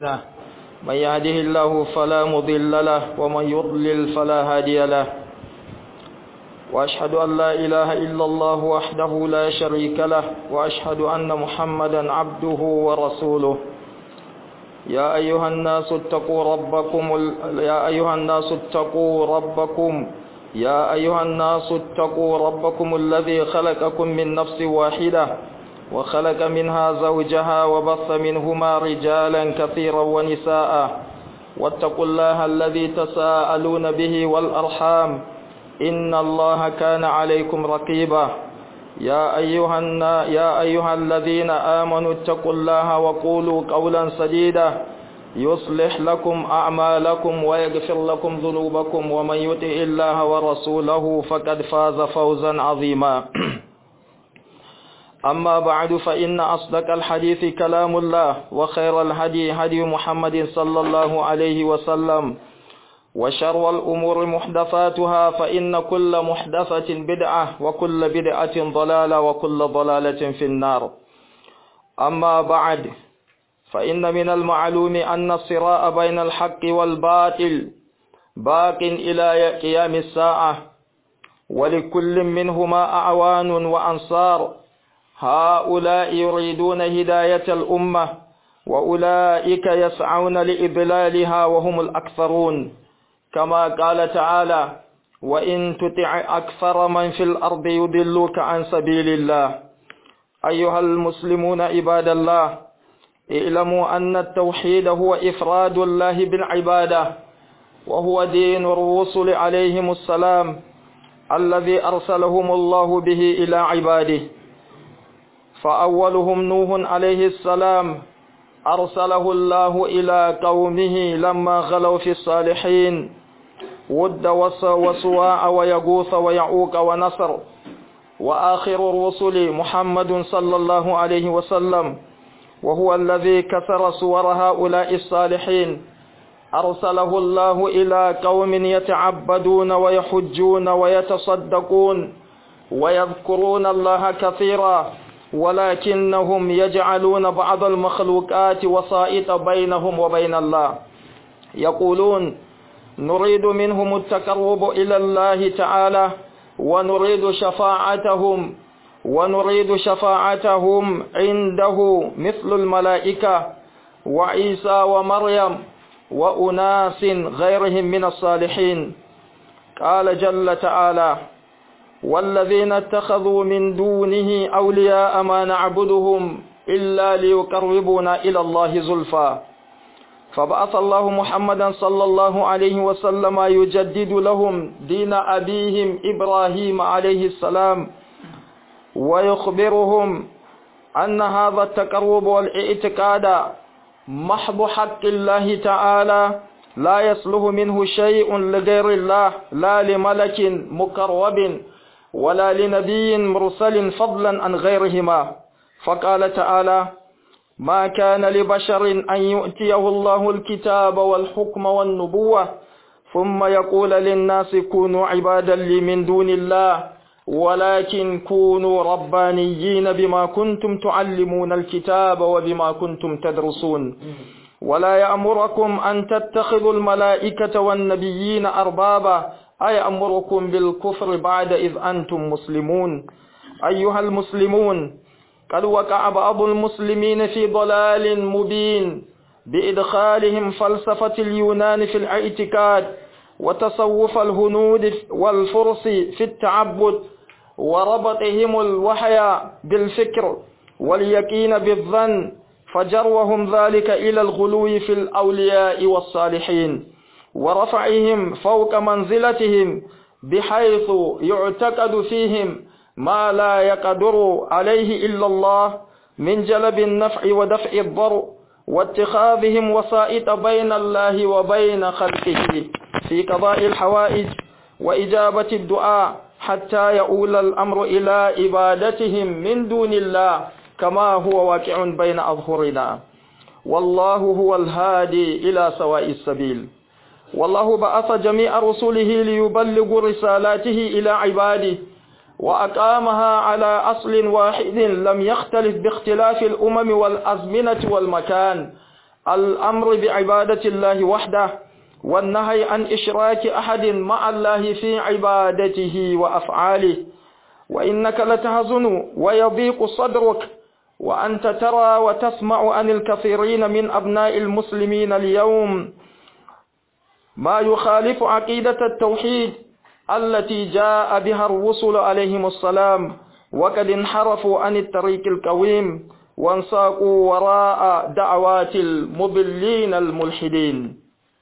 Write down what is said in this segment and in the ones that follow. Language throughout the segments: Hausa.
من يهده الله فلا مضل له ومن يضلل فلا هادي له وأشهد أن لا إله إلا الله وحده لا شريك له وأشهد أن محمدا عبده ورسوله يا أيها الناس اتقوا ربكم ال... يا أيها الناس اتقوا ربكم يا أيها الناس اتقوا ربكم الذي خلقكم من نفس واحدة وخلق منها زوجها وبث منهما رجالا كثيرا ونساء واتقوا الله الذي تساءلون به والأرحام إن الله كان عليكم رقيبا يا أيها, النا يا أيها الذين آمنوا اتقوا الله وقولوا قولا سديدا يصلح لكم أعمالكم ويغفر لكم ذنوبكم ومن يطع الله ورسوله فقد فاز فوزا عظيما أما بعد فإن أصدق الحديث كلام الله وخير الهدي هدي محمد صلى الله عليه وسلم وشر الأمور محدثاتها فإن كل محدثة بدعة وكل بدعة ضلالة وكل ضلالة في النار أما بعد فإن من المعلوم أن الصراع بين الحق والباطل باق إلى قيام الساعة ولكل منهما أعوان وأنصار هؤلاء يريدون هداية الأمة وأولئك يسعون لإضلالها وهم الأكثرون كما قال تعالى وإن تطع أكثر من في الأرض يضلوك عن سبيل الله أيها المسلمون عباد الله اعلموا أن التوحيد هو إفراد الله بالعبادة وهو دين الرسل عليهم السلام الذي أرسلهم الله به إلى عباده فأولهم نوح عليه السلام أرسله الله إلى قومه لما غلوا في الصالحين ود وسواع ويغوث ويعوق ونصر وآخر الرسل محمد صلى الله عليه وسلم وهو الذي كسر صور هؤلاء الصالحين أرسله الله إلى قوم يتعبدون ويحجون ويتصدقون ويذكرون الله كثيرا ولكنهم يجعلون بعض المخلوقات وسائط بينهم وبين الله يقولون نريد منهم التقرب إلى الله تعالى ونريد شفاعتهم ونريد شفاعتهم عنده مثل الملائكة وعيسى ومريم وأناس غيرهم من الصالحين قال جل تعالى والذين اتخذوا من دونه أولياء ما نعبدهم إلا ليقربونا إلى الله زلفى فبعث الله محمدا صلى الله عليه وسلم يجدد لهم دين أبيهم إبراهيم عليه السلام ويخبرهم أن هذا التقرب والاعتقاد محض حق الله تعالى لا يصلح منه شيء لغير الله لا لملك مقرب ولا لنبي مرسل فضلا عن غيرهما فقال تعالى ما كان لبشر أن يؤتيه الله الكتاب والحكم والنبوة ثم يقول للناس كونوا عبادا لي من دون الله ولكن كونوا ربانيين بما كنتم تعلمون الكتاب وبما كنتم تدرسون ولا يأمركم أن تتخذوا الملائكة والنبيين أربابا أي أمركم بالكفر بعد إذ أنتم مسلمون أيها المسلمون قد وقع بعض المسلمين في ضلال مبين بإدخالهم فلسفة اليونان في الاعتقاد وتصوف الهنود والفرس في التعبد وربطهم الوحي بالفكر واليقين بالظن فجروهم ذلك إلى الغلو في الأولياء والصالحين ورفعهم فوق منزلتهم بحيث يعتقد فيهم ما لا يقدر عليه إلا الله من جلب النفع ودفع الضر واتخاذهم وسائط بين الله وبين خلقه في قضاء الحوائج وإجابة الدعاء حتى يؤول الأمر إلى عبادتهم من دون الله كما هو واقع بين أظهرنا والله هو الهادي إلى سواء السبيل والله بعث جميع رسله ليبلغوا رسالاته إلى عباده وأقامها على أصل واحد لم يختلف باختلاف الأمم والأزمنة والمكان الأمر بعبادة الله وحده والنهي عن إشراك أحد مع الله في عبادته وأفعاله وإنك لتهزن ويضيق صدرك وأنت ترى وتسمع عن الكثيرين من أبناء المسلمين اليوم ما يخالف عقيدة التوحيد التي جاء بها الرسل عليهم السلام وقد انحرفوا عن الطريق القويم وانساقوا وراء دعوات المضلين الملحدين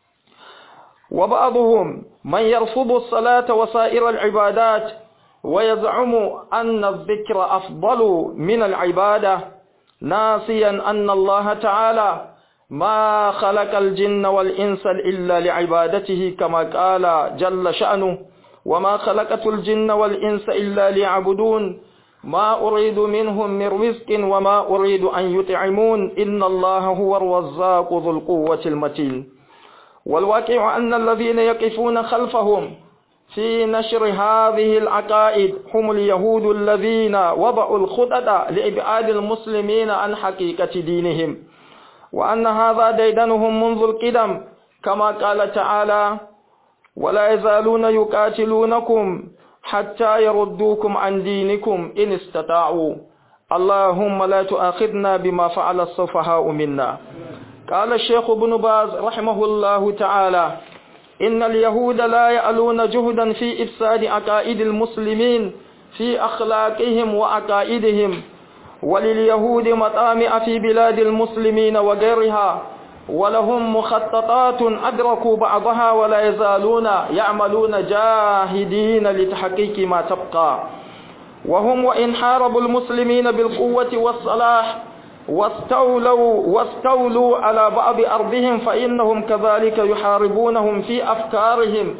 وبعضهم من يرفض الصلاة وسائر العبادات ويزعم أن الذكر أفضل من العبادة ناسيا أن الله تعالى ما خلق الجن والإنس إلا لعبادته كما قال جل شأنه وما خلقت الجن والإنس إلا ليعبدون ما أريد منهم من رزق وما أريد أن يطعمون إن الله هو الرزاق ذو القوة المتين والواقع أن الذين يقفون خلفهم في نشر هذه العقائد هم اليهود الذين وضعوا الخطط لإبعاد المسلمين عن حقيقة دينهم وأن هذا ديدنهم منذ القدم كما قال تعالى ولا يزالون يقاتلونكم حتى يردوكم عن دينكم إن استطاعوا اللهم لا تؤاخذنا بما فعل السفهاء منا قال الشيخ ابن باز رحمه الله تعالى إن اليهود لا يألون جهدا في إفساد عقائد المسلمين في أخلاقهم وعقائدهم ولليهود مطامع في بلاد المسلمين وغيرها ولهم مخططات أدركوا بعضها ولا يزالون يعملون جاهدين لتحقيق ما تبقى وهم وإن حاربوا المسلمين بالقوة والصلاح واستولوا واستولوا على بعض أرضهم فإنهم كذلك يحاربونهم في أفكارهم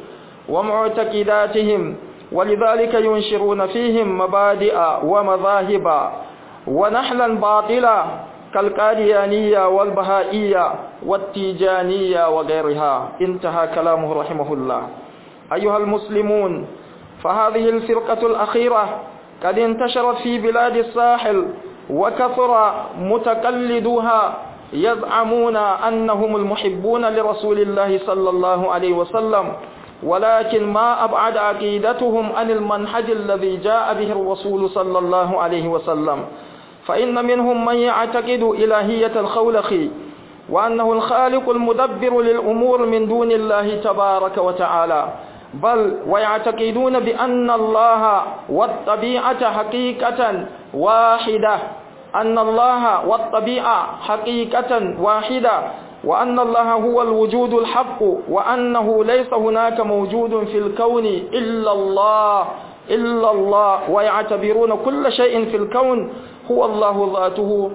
ومعتقداتهم ولذلك ينشرون فيهم مبادئ ومذاهب ونحلا باطلا كالقاديانية والبهائية والتيجانية وغيرها انتهى كلامه رحمه الله أيها المسلمون فهذه الفرقة الأخيرة قد انتشرت في بلاد الساحل وكثر متقلدوها يزعمون أنهم المحبون لرسول الله صلى الله عليه وسلم ولكن ما أبعد عقيدتهم عن المنهج الذي جاء به الرسول صلى الله عليه وسلم فإن منهم من يعتقد إلهية الخولق وأنه الخالق المدبر للأمور من دون الله تبارك وتعالى بل ويعتقدون بأن الله والطبيعة حقيقة واحدة أن الله والطبيعة حقيقة واحدة وأن الله هو الوجود الحق وأنه ليس هناك موجود في الكون إلا الله إلا الله ويعتبرون كل شيء في الكون هو الله ذاته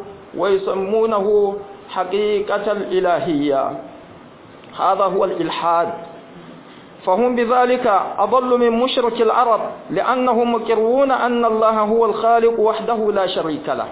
ويسمونه حقيقة الإلهية هذا هو الإلحاد فهم بذلك أضل من مشرك العرب لأنهم مقرون أن الله هو الخالق وحده لا شريك له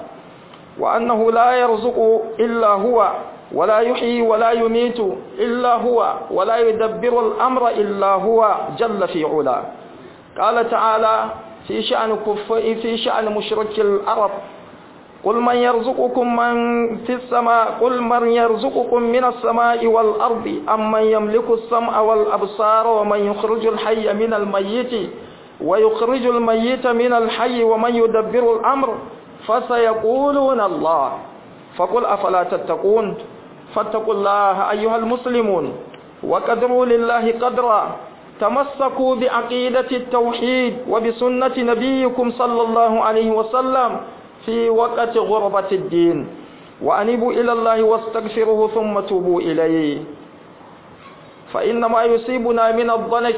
وأنه لا يرزق إلا هو ولا يحيي ولا يميت إلا هو ولا يدبر الأمر إلا هو جل في علا قال تعالى في شأن كف في شأن مشرك العرب قل من يرزقكم من في السماء قل من يرزقكم من السماء والأرض أم من يملك السمع والأبصار ومن يخرج الحي من الميت ويخرج الميت من الحي ومن يدبر الأمر فسيقولون الله فقل أفلا تتقون فاتقوا الله أيها المسلمون وقدروا لله قدرا تمسكوا بعقيدة التوحيد وبسنة نبيكم صلى الله عليه وسلم في وقت غربة الدين وأنيبوا إلى الله واستغفروه ثم توبوا إليه فإن ما يصيبنا من الضنك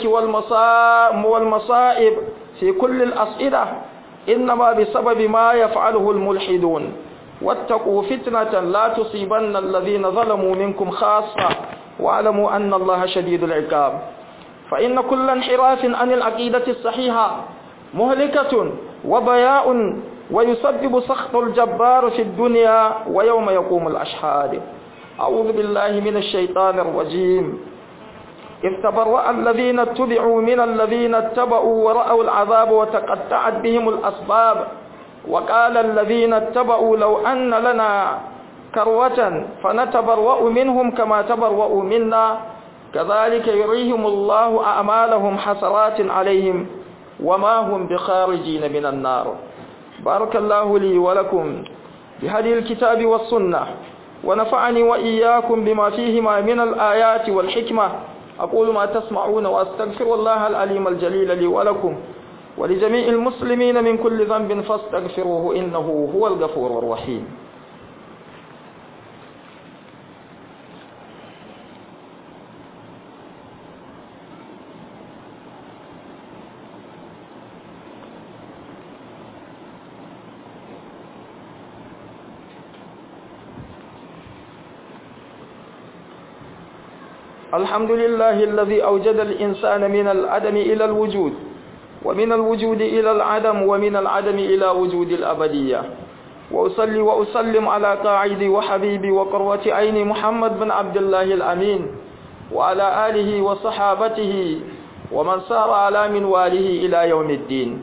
والمصائب في كل الأصئدة إنما بسبب ما يفعله الملحدون واتقوا فتنة لا تصيبن الذين ظلموا منكم خاصة واعلموا أن الله شديد العقاب فإن كل انحراف عن العقيدة الصحيحة مهلكة وضياء ويسبب سخط الجبار في الدنيا ويوم يقوم الأشهاد أعوذ بالله من الشيطان الرجيم إذ تبرأ الذين اتبعوا من الذين اتبعوا ورأوا العذاب وتقطعت بهم الأسباب وقال الذين اتبعوا لو أن لنا كروة فنتبرأ منهم كما تبرأوا منا كذلك يريهم الله أعمالهم حسرات عليهم وما هم بخارجين من النار بارك الله لي ولكم بهدي الكتاب والسنة ونفعني وإياكم بما فيهما من الآيات والحكمة أقول ما تسمعون وأستغفر الله العليم الجليل لي ولكم ولجميع المسلمين من كل ذنب فاستغفروه إنه هو الغفور الرحيم الحمد لله الذي أوجد الإنسان من العدم إلى الوجود ومن الوجود إلى العدم ومن العدم إلى وجود الأبدية وأصلي وأسلم على قاعدي وحبيبي وقروة عيني محمد بن عبد الله الأمين وعلى آله وصحابته ومن سار على منواله إلى يوم الدين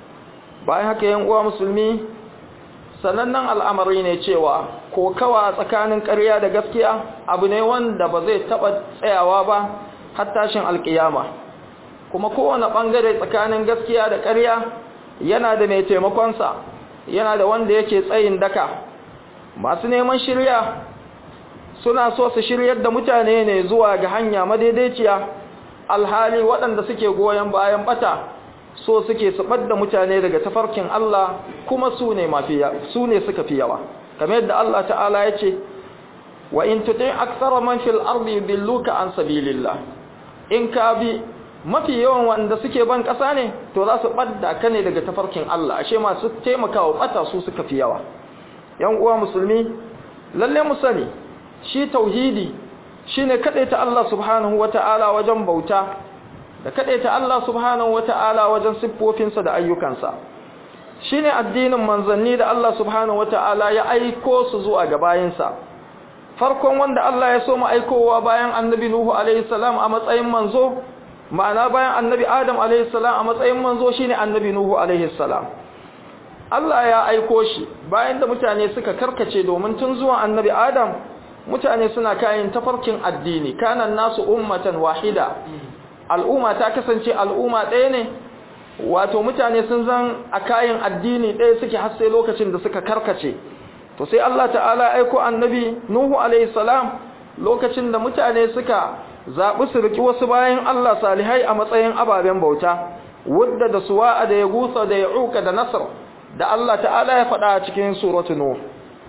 bayan haka yan uwa musulmi sanannen al'amari ne cewa ko kawa tsakanin ƙarya da gaskiya abu ne wanda ba zai taɓa tsayawa ba har tashin alƙiyama kuma kowane ɓangare tsakanin gaskiya da ƙarya yana da mai taimakonsa yana da wanda yake tsayin daka masu neman shirya suna so su shiryar da mutane ne zuwa ga hanya madaidaiciya alhali waɗanda suke goyon bayan bata so suke su ɓadda mutane daga tafarkin Allah kuma su ne su ne suka fi yawa kamar yadda Allah ta'ala ya ce wa in tuti aktsara man fil ardi yudilluka an sabilillah in ka bi mafi yawan wanda suke ban ƙasa ne to za su ɓadda ka ne daga tafarkin Allah ashe masu taimakawa ɓata su suka fi yawa yan uwa musulmi lalle mu sani shi tauhidi shine ta Allah subhanahu wata'ala wajen bauta da ta Allah subhanahu wata'ala wajen siffofinsa da ayyukansa shine addinin manzanni da Allah subhanahu wata'ala ya aiko su zuwa ga bayinsa farkon wanda Allah ya so mu aikowa bayan annabi Nuhu alaihi salam a matsayin manzo ma'ana bayan annabi Adam alaihi salam a matsayin manzo shine annabi Nuhu alaihi salam Allah ya aiko shi bayan da mutane suka karkace domin tun zuwa annabi Adam mutane suna kayan tafarkin addini kanan nasu ummatan wahida al'umma ta kasance al'umma ɗaya ne wato mutane sun zan a kayan addini ɗaya suke har sai lokacin da suka karkace to sai Allah ta'ala aiko annabi Nuhu alayhi salam lokacin da mutane suka zaɓi su riki wasu bayan Allah salihai a matsayin ababen bauta wadda da suwa'a da ya gusa da ya uka da nasar da Allah ta'ala ya faɗa a cikin suratu Nuh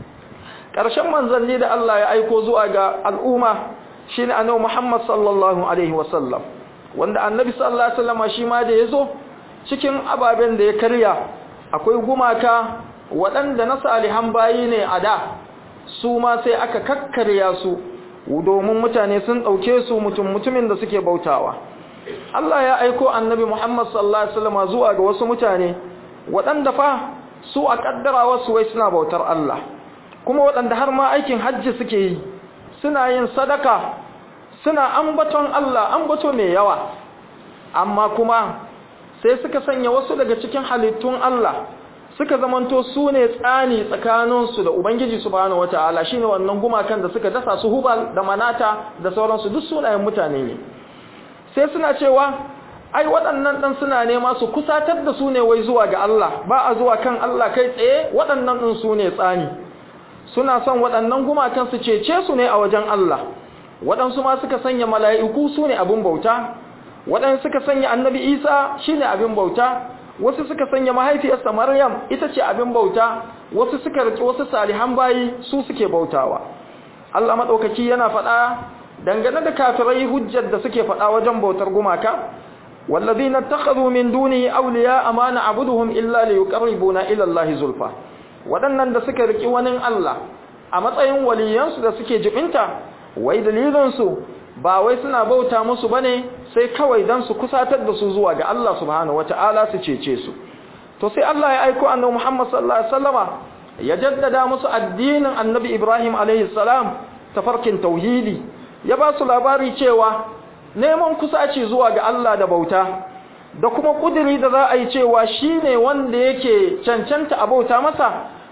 ƙarshen manzanni da Allah ya aiko zuwa ga al'umma shine annabi Muhammad sallallahu alaihi wasallam wanda annabi sallallahu alaihi wasallam shi ma da yazo cikin ababen da ya karya akwai gumaka waɗanda na salihan bayi ne a da su ma sai aka kakkarya su domin mutane sun ɗauke su mutum mutumin da suke bautawa Allah ya aiko annabi Muhammad sallallahu alaihi wasallam zuwa ga wasu mutane waɗanda fa su a kaddara wasu wai suna bautar Allah kuma waɗanda har ma aikin hajji suke yi suna yin sadaka suna ambaton Allah ambato mai yawa amma kuma sai suka sanya wasu daga cikin halittun Allah suka zamanto su ne tsani tsakaninsu da Ubangiji subhanahu wata'ala shine wannan gumakan da suka dasa su hubal da manata da sauransu duk sunayen mutane ne sai suna cewa ai waɗannan ɗan suna nema su kusatar da su ne wai zuwa ga Allah ba a zuwa kan Allah kai tsaye waɗannan ɗin su ne tsani suna son waɗannan gumakan su cece su ne a wajen Allah waɗansu ma suka sanya mala'iku su ne abin bauta waɗansu suka sanya annabi isa shi ne abin bauta wasu suka sanya mahaifiyarsa maryam ita ce abin bauta wasu suka riƙe wasu salihan bayi su suke bautawa Allah maɗaukaki yana faɗa dangane da kafirai hujjar da suke faɗa wajen bautar gumaka والذين اتخذوا من دونه أولياء ما نعبدهم إلا ليقربونا إلى الله زلفى waɗannan da suka riki wani Allah a matsayin waliyansu da suke jibinta wai dalilinsu ba wai suna bauta musu bane sai kawai dan su kusatar da su zuwa ga Allah subhanahu wataala su cece su to sai Allah ya aiko annabi Muhammad sallallahu alaihi wasallama ya jaddada musu addinin annabi Ibrahim alaihi salam tafarkin tauhidi ya ba su labari cewa neman kusaci zuwa ga Allah da bauta da kuma kudiri da za a yi cewa shi ne wanda yake cancanta a bauta masa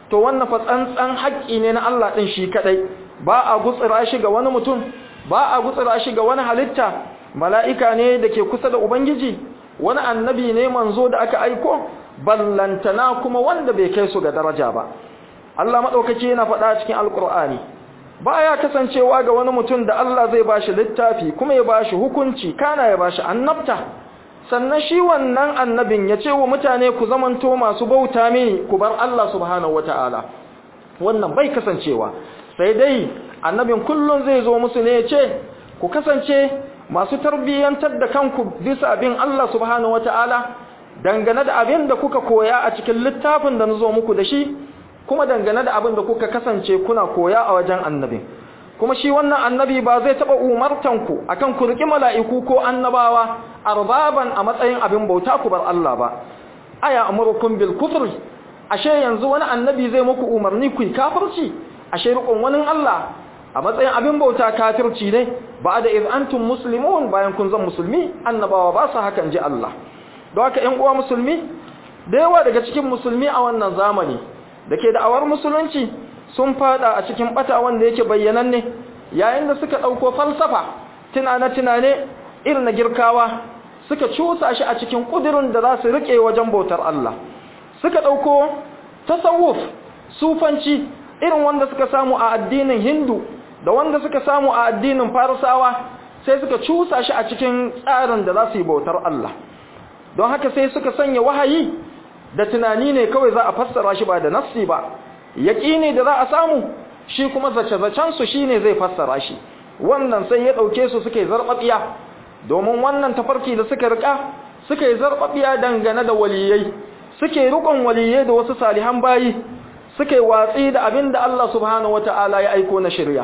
to wannan fa tsantsan haƙƙi ne na Allah din shi kadai ba a gutsira shi ga wani mutum ba a gutsira shi ga wani halitta mala'ika ne da ke kusa da ubangiji wani annabi ne manzo da aka aiko ballantana kuma wanda bai kai su ga daraja ba Allah madaukaki yana faɗa cikin alkur'ani baya kasancewa ga wani mutum da Allah zai bashi littafi kuma ya bashi hukunci kana ya bashi annabta sannan shi wannan annabin ya ce wa mutane ku zamanto masu bauta mini ku bar Allah subhanahu wataala wannan bai kasancewa sai dai annabin kullun zai zo musu ne ya ce ku kasance masu tarbiyyantar da kanku bisa abin Allah subhanahu wataala dangane da abin da kuka koya a cikin littafin da nazo muku da shi kuma dangane da abin da kuka kasance kuna koya a wajen annabin kuma shi wannan annabi ba zai taba umartan ku akan ku riki mala'iku ko annabawa arbaban a matsayin abin bauta ku bar Allah ba aya amurukum bil kufr ashe yanzu wani annabi zai muku umarni ku kafirci ashe rikon wani Allah a matsayin abin bauta kafirci ne ba da iz antum muslimun bayan kun zan musulmi annabawa ba su hakan ji Allah don haka ƴan uwa musulmi da yawa daga cikin musulmi a wannan zamani da ke da'awar musulunci sun fada a cikin bata wanda yake bayyananne yayin da suka dauko falsafa tunane-tunane irin na girkawa suka cusa shi a cikin kudirin da za su rike wajen bautar Allah suka dauko tasawuf sufanci irin wanda suka samu a addinin hindu da wanda suka samu a addinin farisawa sai suka cusa shi a cikin tsarin da za su yi bautar Allah don haka sai suka sanya wahayi da tunani ne kawai za a fassara shi ba da nassi ba yaƙini da za a samu shi kuma zace-zacensu shi ne zai fassara shi wannan sai ya ɗauke su suka yi zarɓaɓiya domin wannan tafarki da suka riƙa suka yi zarɓaɓiya dangane da waliyai suke riƙon waliyai da wasu salihan bayi suka yi watsi da abin da Allah subhanahu wata'ala ya aiko na shirya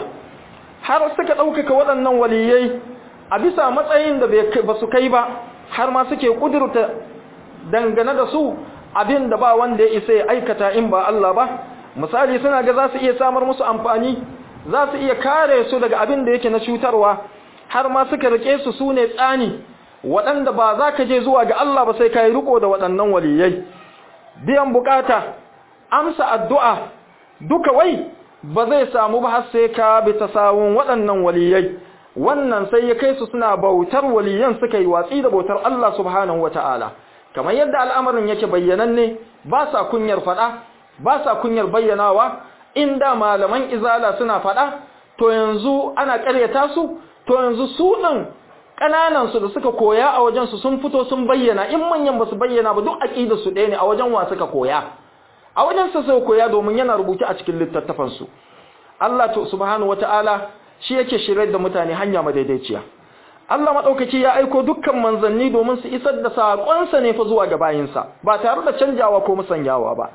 har suka ɗaukaka waɗannan waliyai a bisa matsayin da ba su kai ba har ma suke ƙudurta dangane da su abin da ba wanda ya isa ya aikata in ba Allah ba misali suna ga za su iya samar musu amfani za su iya kare su daga abin da yake na cutarwa har ma suka rike su su ne tsani waɗanda ba za ka je zuwa ga Allah ba sai ka yi riko da waɗannan waliyai biyan bukata amsa addu'a duka wai ba zai samu ba har sai ka bi ta sawun waɗannan waliyai wannan sai ya kai su suna bautar waliyan suka yi watsi da bautar Allah subhanahu wata'ala kamar yadda al'amarin yake bayyananne ba sa kunyar faɗa ba sa kunyar bayyanawa inda malaman izala suna faɗa to yanzu ana ƙaryata su to yanzu su ɗin ƙananansu da suka koya a wajensu sun fito sun bayyana in manyan ba su bayyana ba duk aƙidar su ɗaya ne a wajen wa suka koya a wajen su suka koya domin yana rubuce a cikin littattafansu Allah to subhanahu wata'ala shi yake shirye da mutane hanya madaidaiciya Allah maɗaukaki ya aiko dukkan manzanni domin su isar da saƙonsa ne fa zuwa ga bayinsa ba tare da canjawa ko musanyawa ba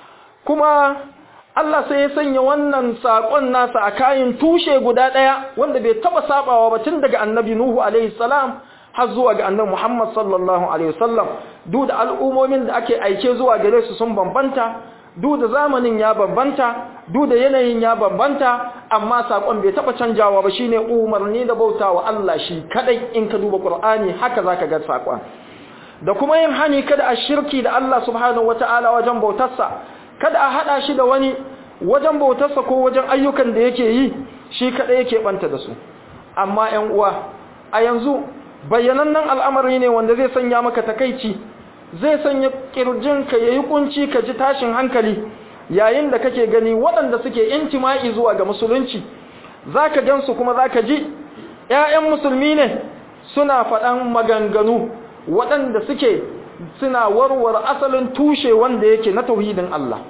kuma Allah sai ya sanya wannan saƙon nasa a kayan tushe guda ɗaya wanda bai taɓa saɓawa ba tun daga annabi Nuhu alaihi salam har zuwa ga annabi Muhammad sallallahu alaihi wasallam duk da al'umomin da ake aike zuwa gare su sun bambanta duk da zamanin ya bambanta duk da yanayin ya bambanta amma sakon bai taba canjawa ba shine umarni da bautawa Allah shi kadai in ka duba Qur'ani haka zaka ga sakon da kuma yin hani kada a shirki da Allah subhanahu wataala wajen bautarsa kada a hada shi da wani wajen bautarsa ko wajen ayyukan da yake yi shi kadai yake banta da su amma ƴan uwa a yanzu bayyanannen al'amari ne wanda zai sanya maka takeici zai sanya kirjinka ya yi kunci ka ji tashin hankali yayin da kake gani waɗanda suke intima'i zuwa ga musulunci za ka gansu kuma za ka ji ‘ya'yan musulmi ne suna faɗan maganganu waɗanda suke suna warware asalin tushe wanda yake na tauhidin Allah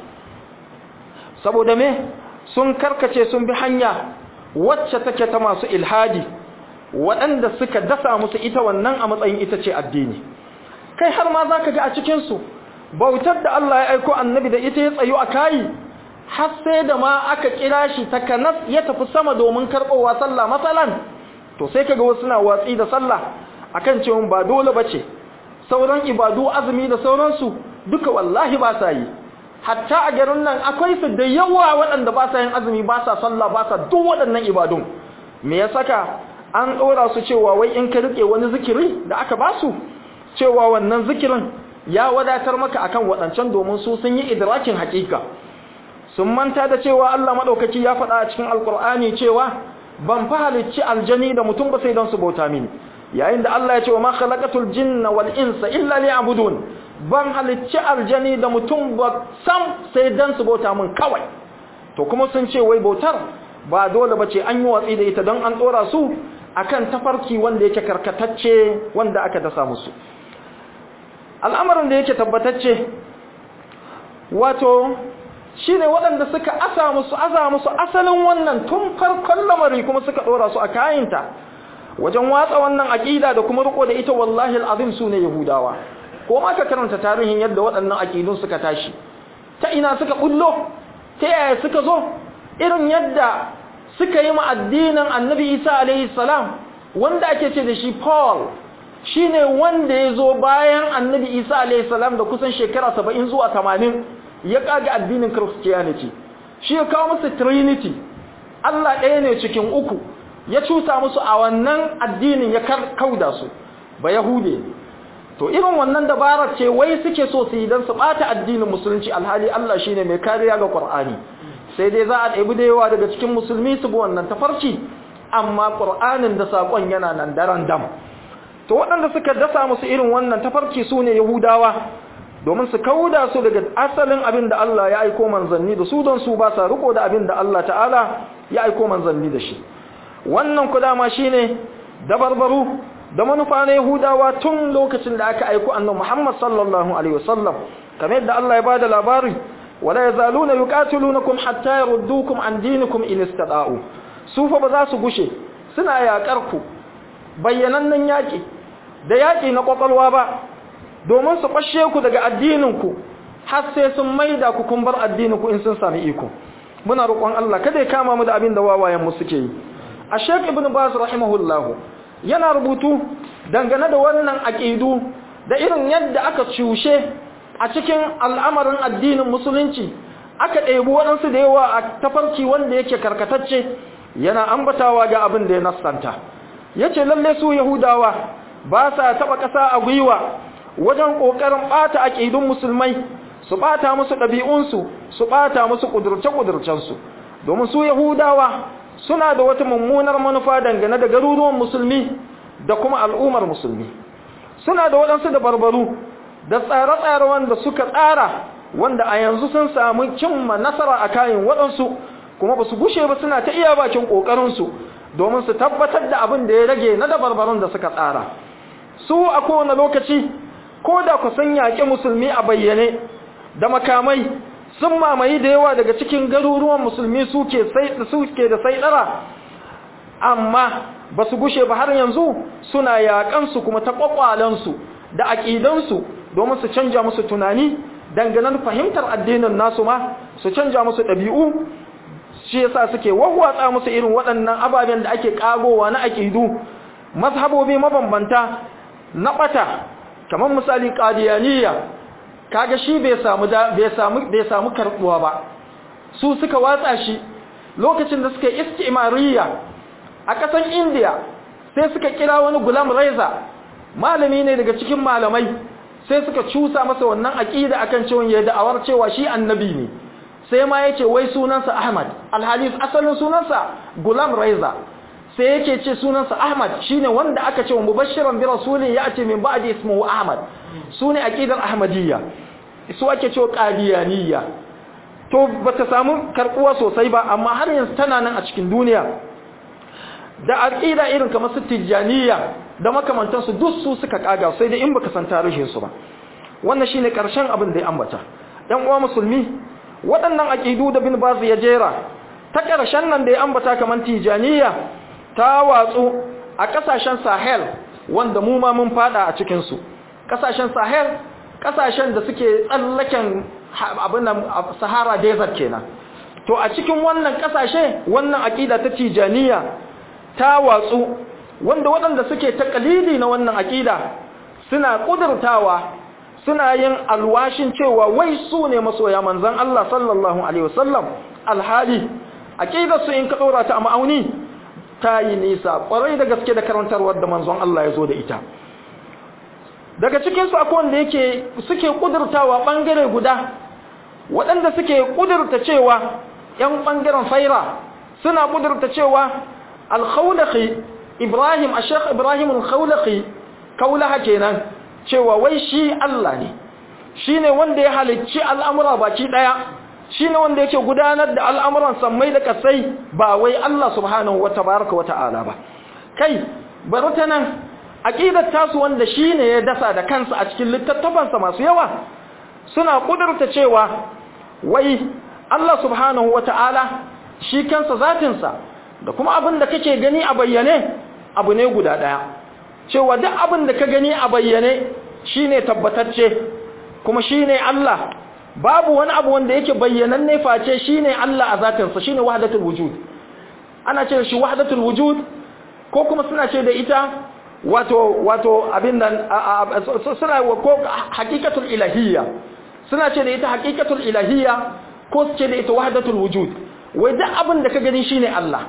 saboda me sun karkace sun bi hanya wacce take ta masu ilhadi waɗanda suka dasa musu ita wannan a matsayin ita ce addini kai har ma za ka ga a cikinsu bautar da Allah ya aiko annabi da ita ya tsayo a kayi har sai da ma aka kira shi takanas ya tafi sama domin karɓowa sallah matsalan to sai ka ga wasu na watsi da sallah akan cewa ba dole ba ce sauran ibadu azumi da sauransu duka wallahi ba sa yi hatta a garin nan akwai su da yawa waɗanda ba sa yin azumi ba sa sallah ba sa duk waɗannan ibadun me ya saka an ɗora su cewa wai in ka riƙe wani zikiri da aka ba su cewa wannan zikirin ya wadatar maka akan waɗancan domin su sun yi idrakin haƙiƙa sun manta da cewa Allah madaukaki ya faɗa a cikin alkur'ani cewa ban fa halicci aljani da mutum ba sai don su bauta mini yayin da Allah ya ce wa ma khalaqatul jinna wal insa illa liya'budun ban halicci aljani da mutum ba sam sai dan su bauta min kawai to kuma sun ce wai bautar ba dole bace an yi watsi da ita don an dora su akan tafarki wanda yake karkatacce wanda aka dasa musu al'amarin da yake tabbatacce wato shine waɗanda suka asa musu aza musu asalin wannan tun farkon lamari kuma suka dora su a kayinta wajen watsa wannan aqida da kuma riko da ita wallahi alazim sune yahudawa ko ma ka karanta tarihin yadda waɗannan aqidun suka tashi ta ina suka bullo ta yaya suka zo irin yadda suka yi ma addinin annabi Isa alaihi salam wanda ake ce da shi Paul shine wanda ya zo bayan annabi Isa alaihi salam da kusan shekara 70 zuwa 80 ya kaga addinin Christianity shi ya kawo musu Trinity Allah ɗaya ne cikin uku ya cusa musu a wannan addinin ya kauda su ba yahude to irin wannan dabarar ce wai suke so su yi don su bata addinin musulunci alhali Allah shine mai kariya ga Qur'ani sai dai za a ɗebi da yawa daga cikin musulmi su bi wannan tafarki amma Qur'anin da sakon yana nan daren dam to waɗanda suka dasa musu irin wannan tafarki su ne Yahudawa domin su kauda su daga asalin abin da Allah ya aiko manzanni da su don su ba sa riko da abin da Allah ta'ala ya aiko manzanni da shi wannan ku dama shine dabarbaru da manufa na Yahudawa tun lokacin da aka aiko annabi Muhammad sallallahu alaihi wasallam kamar yadda Allah ya bada labari wala yazaluna yuqatilunakum hatta yaruddukum an dinikum in istada'u su fa ba za su gushe suna yakar ku bayyanannen yaki da yaki na kwakwalwa ba domin su bashe ku daga addinin ku har sai sun maida ku kun bar addinin ku in sun sami iko muna roƙon Allah kada ya kama mu da abin da wawayen mu suke yi a Sheikh Ibn Baz rahimahullahu yana rubutu dangane da wannan aqidu da irin yadda aka cushe a cikin al'amarin addinin musulunci aka ɗebi waɗansu da yawa a tafarki wanda yake karkatacce yana ambatawa ga abin da ya nassanta yace lalle su yahudawa ba sa taba ƙasa a gwiwa wajen ƙoƙarin ɓata aƙidun musulmai su ɓata musu ɗabi'unsu su ɓata musu ƙudurce-ƙudurcensu domin su yahudawa suna da wata mummunar manufa dangane da garuruwan musulmi da kuma al'ummar musulmi suna da waɗansu da barbaru da tsare-tsare wanda suka tsara wanda a yanzu sun samu cimma nasara a kayan waɗansu kuma ba su gushe ba suna ta iya bakin ƙoƙarinsu domin su tabbatar da abin da ya rage na dabarbarun da suka tsara su a kowane lokaci ko da ku sun yaƙi musulmi a bayyane da makamai sun mamaye da yawa daga cikin garuruwan musulmi suke da saidara amma ba su gushe ba har yanzu suna yaƙansu kuma ta ƙwaƙwalensu da aƙidansu domin su canja musu tunani dangane fahimtar addinin nasu ma su canja musu ɗabi'u shi yasa suke wahwatsa musu irin waɗannan ababen da ake ƙagowa na aƙidu mazhabobi mabambanta na ɓata kamar misali ƙadiyaniya kaga shi bai samu bai samu bai samu karbuwa ba su suka watsa shi lokacin da suka istimariya a kasan India sai suka kira wani Gulam Reza malami ne daga cikin malamai sai suka cusa masa wannan aqida akan cewa ya da'awar cewa shi annabi ne sai ma yace wai sunansa Ahmad alhalis asalin sunansa Gulam Reza sai yake ce sunansa Ahmad shine wanda aka ce wa mubashiran bi rasulin ya'ti min ba'di ismuhu Ahmad sune aqidar Ahmadiyya su ake cewa qadiyaniyya to bata samu karbuwa sosai ba amma har yanzu tana nan a cikin duniya da aqida irin kamar su tijaniya da makamantan su duk su suka kaga sai dai in baka san tarihin su ba wannan shine karshen abin da ya ambata ɗan uwa musulmi waɗannan aqidu da bin Baz ya jera ta karshen nan da ya ambata kamar tijaniya ta watsu a kasashen Sahel wanda mu ma mun fada a cikin su kasashen Sahel kasashen da suke tsallaken abin nan Sahara desert kenan to a cikin wannan kasashe wannan aqida ta tijaniya ta watsu wanda waɗanda suke takalidi na wannan aqida suna kudurtawa suna yin alwashin cewa wai su ne masoya manzon Allah sallallahu alaihi wasallam alhali aqidar su in ka dora ta a ma'auni ta yi nisa kwarai da gaske da karantarwar da manzon Allah ya zo da ita daga cikinsu akwai wanda yake suke kudurtawa bangare guda waɗanda suke ƙudurta cewa ‘yan ɓangaren faira suna ƙudurta cewa alkhawlaki ibrahim a shek ibrahim alkhawlaki kaulaha kenan cewa wai shi Allah ne shi ne wanda ya halicci al'amura baki ɗaya shi ne wanda yake gudanar da al'amuran sammai da kasai ba wai Allah subhanahu wa tabaraka wa ta'ala ba kai bari ta nan aƙidar tasu wanda shi ne ya dasa da kansa a cikin littattafansa masu yawa suna ƙudurta cewa wai Allah subhanahu wa ta'ala shi kansa zatinsa da kuma abin da kake gani a bayyane abu ne guda ɗaya cewa duk abin da ka gani a bayyane shi ne tabbatacce kuma shi ne Allah babu wani abu wanda yake bayyananne face shi ne Allah a zatinsa shi ne wahadatul wujud ana ce shi wahadatul wujud ko kuma suna ce da ita wato wato abin nan suna ko hakikatul ilahiyya suna ce da ita hakikatul ilahiyya ko su ce da ita wahdatul wujud wai duk abin da ka gani shine Allah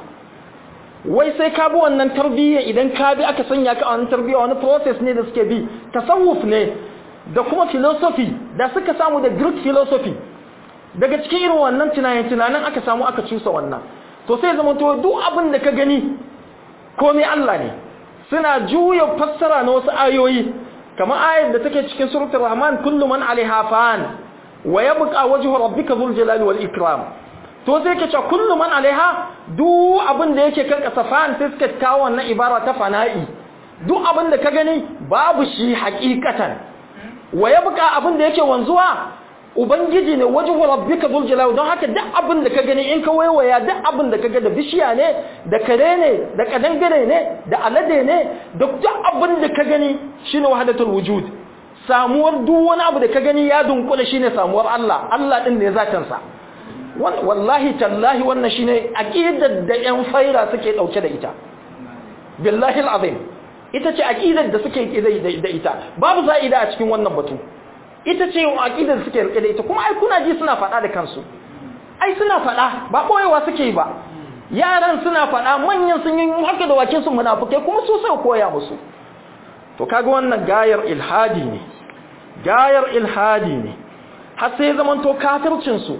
wai sai ka bi wannan tarbiyya idan ka bi aka sanya ka a wannan tarbiyya wani process ne da suke bi tasawuf ne da kuma philosophy da suka samu da Greek philosophy daga cikin irin wannan tunanin tunanin aka samu aka cusa wannan to sai zama to duk abin da ka gani komai Allah ne suna juya fassara na wasu ayoyi kamar ayar da take cikin suratul rahman kullu man alaiha fan wa yabqa wajhu rabbika dhul jalali wal ikram to sai kace kullu man alaiha duk abin da yake kan kasa fan sai suka kawo wannan ibara ta fana'i duk abin da ka gani babu shi hakikatan wa yabqa abin da yake wanzuwa ubangiji ne wajhu rabbika dhul jalali don haka duk abin da ka gani in ka waiwaya duk abin da ka ga da bishiya ne da kare ne da kadangare ne da alade ne da duk abin da ka gani shine wahdatul wujud samuwar duk wani abu da ka gani ya dunkula shine samuwar Allah Allah din ne zatin sa wallahi tallahi wannan shine aqidar da yan faira suke dauke da ita billahi alazim ita ce aqidar da suke da ita babu za'ida a cikin wannan batu ita ce aqidar da suke rike da ita kuma ai kuna ji suna faɗa da kansu ai suna faɗa ba koyewa suke yi ba yaran suna faɗa manyan sun yi haka da wakin su munafukai kuma su sai koya musu to kaga wannan gayar ilhadi ne gayar ilhadi ne har sai zaman to kafircin su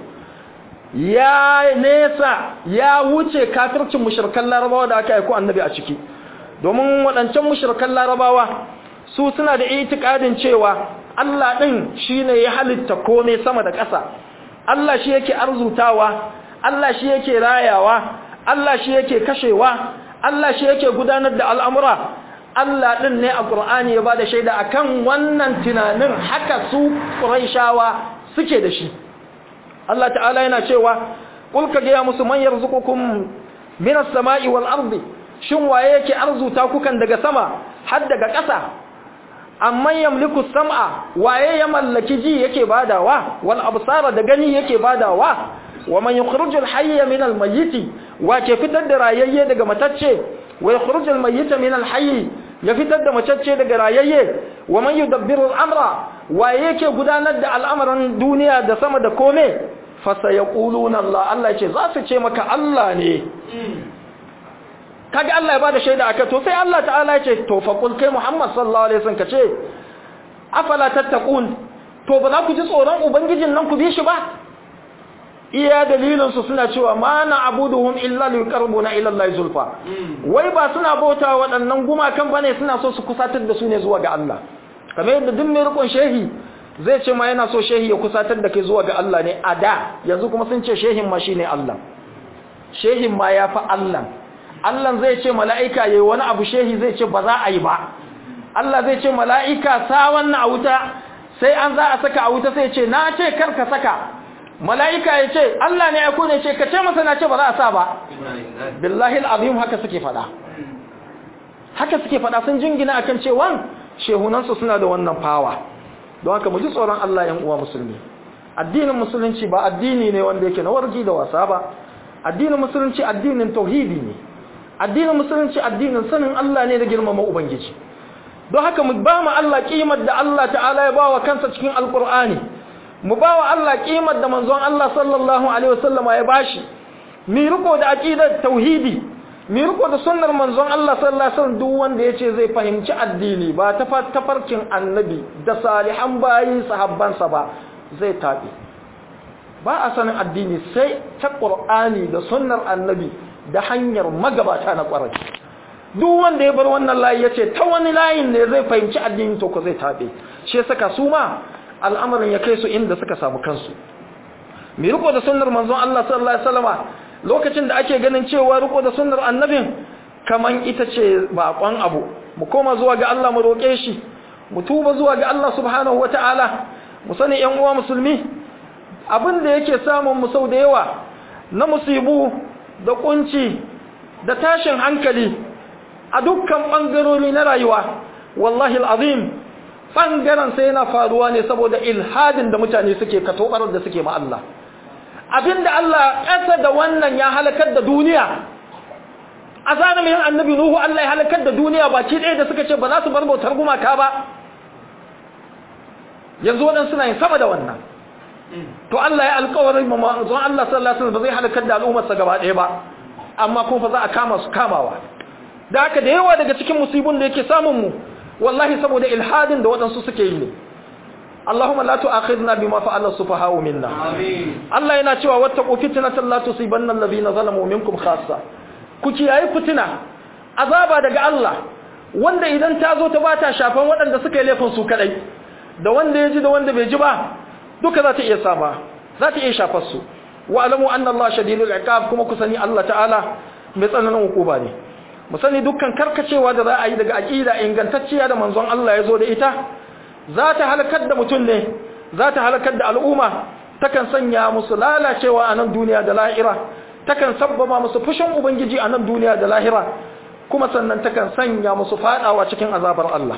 ya nesa ya wuce kafircin mushrikan larabawa da aka aiko annabi a ciki domin waɗancan mushrikan larabawa su suna da itikadin cewa Allah ɗin shi ne ya halitta kome sama da ƙasa Allah shi yake arzutawa Allah shi yake rayawa Allah shi yake kashewa Allah shi yake gudanar da al'amura Allah ɗin ne a ƙur'ani ya ba da shaida a kan wannan tunanin haka su ƙuraishawa suke da shi Allah ta'ala yana cewa ƙulka gaya musu manyar zukukun minas sama'i wal ardi shin waye yake arzuta kukan daga sama har daga ƙasa amman yamliku sam'a waye ya mallaki ji yake badawa wal absara da gani yake badawa wa man yukhrijul hayya min al mayyit wa ke fitar da rayayye daga matacce wa yukhrijul mayyita min al hayy ya fitar da matacce daga rayayye wa man yudabbiru al amra waye yake gudanar da al'amuran duniya da sama da kome fa sayaquluna Allah Allah ce za su ce maka Allah ne kaga Allah ya bada shaida aka to sai Allah ta'ala ya ce to fa kul kai Muhammad sallallahu alaihi wasallam kace afala tattaqun to ba za ku ji tsoron ubangijin nan ku bi shi ba iya dalilin su suna cewa ma na abuduhum illa liqarbuna ila Allah zulfa wai ba suna bauta waɗannan gumakan bane suna so su kusatar da su ne zuwa ga Allah kamar yadda duk mai rikon shehi zai ce ma yana so shehi ya kusatar da kai zuwa ga Allah ne a da yanzu kuma sun ce shehin ma shine Allah shehin ma ya fa Allah Allah zai ce mala'ika yayi wani abu shehi zai ce ba za a yi ba Allah zai ce mala'ika sa wannan a wuta sai an za a saka a wuta sai ce na ce kar ka saka mala'ika ya ce Allah ne ya kone ce ka ce masa na ce ba za a sa ba billahi al'azim haka suke fada haka suke fada sun jingina akan cewan shehunansu suna da wannan fawa don haka mu ji tsoron Allah yan uwa musulmi addinin musulunci ba addini ne wanda yake na wargi da wasa ba addinin musulunci addinin tauhidi ne addinin musulunci addinin sanin Allah ne da girmama ubangiji don haka mu ba mu Allah kimar da Allah ta'ala ya bawa kansa cikin alkur'ani mu ba wa Allah kimar da manzon Allah sallallahu alaihi wasallam ya bashi mi riko da aqidar tauhidi mi riko da sunnar manzon Allah sallallahu alaihi wasallam duk wanda yace zai fahimci addini ba ta tafarkin annabi da salihan bayi sahabbansa ba zai tabi ba a sanin addini sai ta qur'ani da sunnar annabi da hanyar magabata na ƙwarai duk wanda ya bar wannan layi yace ta wani layin ne zai fahimci addini to ko zai tabe shi ya saka su ma al'amarin ya kai su inda suka samu kansu mai riko da sunnar manzon Allah sallallahu alaihi wasallama lokacin da ake ganin cewa riko da sunnar annabin kaman ita ce bakon abu mu koma zuwa ga Allah mu roke shi mu tuba zuwa ga Allah subhanahu wataala mu sani ƴan uwa musulmi abin da yake samun mu sau da yawa na musibu da kunci da tashin hankali a dukkan bangarori na rayuwa wallahi alazim bangaren sai yana faruwa ne saboda ilhadin da mutane suke katobar da suke ma Allah abinda Allah ƙasa da wannan ya halakar da duniya a zanamin annabi Nuhu Allah ya halakar da duniya baki ɗaya da suka ce ba za su bar bautar gumaka ba yanzu waɗansu suna yin sama da wannan to Allah ya alƙawarin ma manzon Allah sallallahu alaihi wasallam ba zai halakar da al'ummarsa gaba ɗaya ba amma kuma fa za a kama su kamawa da haka da yawa daga cikin musibun da yake samun mu wallahi saboda ilhadin da waɗansu suke yi ne Allahumma la tu'akhidna bima fa'ala sufaha'u minna amin Allah yana cewa wattaqu fitnatan la tusibanna alladhina zalamu minkum khassa ku kiyaye fitina azaba daga Allah wanda idan ta zo ta bata shafan waɗanda suka yi laifin su kadai da wanda ya ji da wanda bai ji ba duka za ta iya sama za ta iya shafar su wa alamu anna Allah shadidul iqab kuma ku sani Allah ta'ala mai tsananin hukuma ne mu sani dukkan karkacewa da za a yi daga aqida ingantacciya da manzon Allah ya zo da ita za ta halakar da mutum ne za ta halakar da al'umma takan sanya musu lalacewa a nan duniya da lahira takan sabbaba musu fushin ubangiji a nan duniya da lahira kuma sannan takan sanya musu fadawa cikin azabar Allah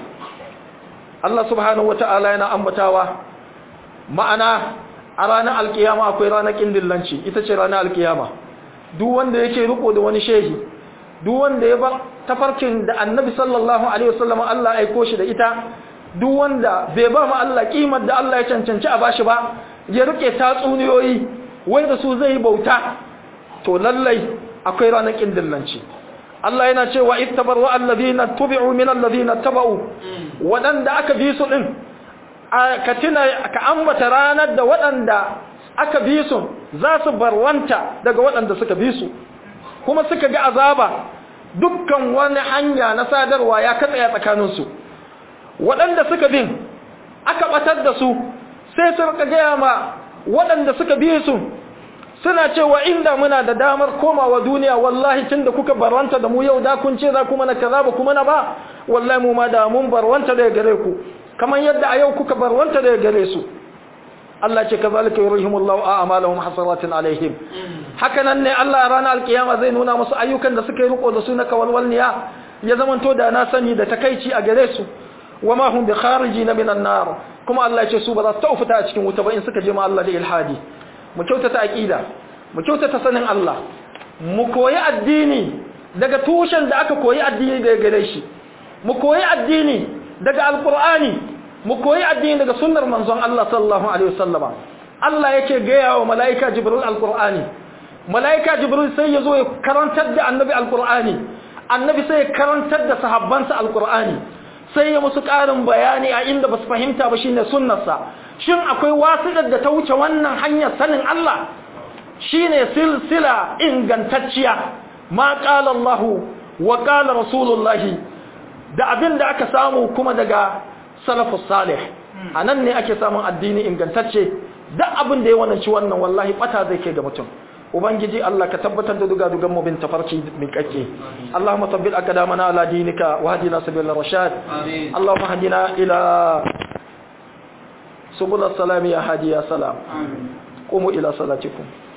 Allah subhanahu wata'ala yana ambatawa ma'ana a ranar alkiyama akwai ranar kindillanci ita ce ranar alkiyama duk wanda yake riko da wani shehi duk wanda ya bar tafarkin da annabi sallallahu alaihi wasallam Allah aiko shi da ita duk wanda bai ba mu Allah kimar da Allah ya cancanci a bashi ba ya rike tatsuniyoyi wai da su zai bauta to lallai akwai ranar kindillanci Allah yana cewa ittabaru alladhina tubi'u min alladhina taba'u wadanda aka bi su din ka tuna ka ambata ranar da wadanda aka bi su za su barwanta daga wadanda suka bi su kuma suka ga azaba dukkan wani hanya na sadarwa ya katsaya tsakaninsu waɗanda suka bin aka ɓatar da su sai su rika gaya ma waɗanda suka biye su suna cewa inda muna da damar komawa duniya wallahi tun da kuka barwanta da mu yau da kun ce za kuma na kaza ba kuma na ba wallahi mu ma da mun barwanta da gare ku kamar yadda a yau kuka barwanta da gare su Allah ce kazalika yurihimullahu a'malahum hasaratin alaihim hakanan ne Allah ranar alkiyama zai nuna musu ayyukan da suka yi riko da su na kawalwalniya ya zamanto da na sani da takaici a gare su wama hum bi kharijin minan nar kuma Allah ya ce su ba za su taufuta a cikin wuta ba in suka je ma Allah da ilhadi mu kyautata aqida mu kyautata sanin Allah mu koyi addini daga tushen da aka koyi addini daga gare shi mu koyi addini daga alqur'ani mu koyi addini daga sunnar manzon Allah sallallahu alaihi wasallama Allah yake gaya wa malaika jibril alqur'ani malaika jibril sai yazo ya karantar da annabi alqur'ani annabi sai ya karantar da sahabbansa alqur'ani sai ya musu ƙarin bayani a inda ba su fahimta ba shine sunnarsa shin akwai wasiƙar da ta wuce wannan hanyar sanin Allah shine silsila ingantacciya ma qala Allah wa qala rasulullahi da abin da aka samu kuma daga salafus salih anan ne ake samun addini ingantacce duk abin da ya wannan ci wannan wallahi bata zai ke ga mutum ubangiji Allah ka tabbatar da duga dugan mu bin tafarki min kake Allahumma tabbit aqdamana ala dinika wa hadina sabilal rashad amin Allahumma hadina ila subul salam ya hadi ya salam amin qumu ila salatikum